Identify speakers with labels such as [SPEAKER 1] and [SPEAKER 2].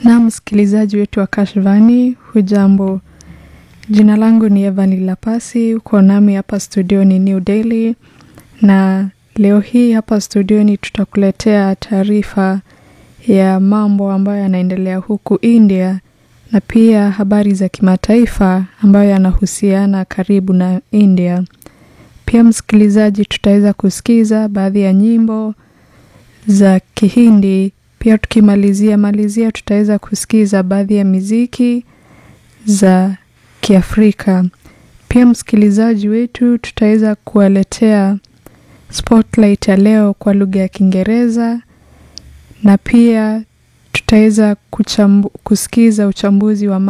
[SPEAKER 1] Na msikilizaji wetu wa Kashvani, hujambo? Jina langu ni Evani Lapasi, uko nami hapa studioni New Delhi, na leo hii hapa studioni tutakuletea taarifa ya mambo ambayo yanaendelea huku India na pia habari za kimataifa ambayo yanahusiana karibu na India. Pia msikilizaji, tutaweza kusikiza baadhi ya nyimbo za Kihindi. Pia tukimalizia malizia, tutaweza kusikiza baadhi ya miziki za Kiafrika. Pia msikilizaji wetu, tutaweza kuwaletea spotlight ya leo kwa lugha ya Kiingereza na pia tutaweza kusikiza uchambuzi wa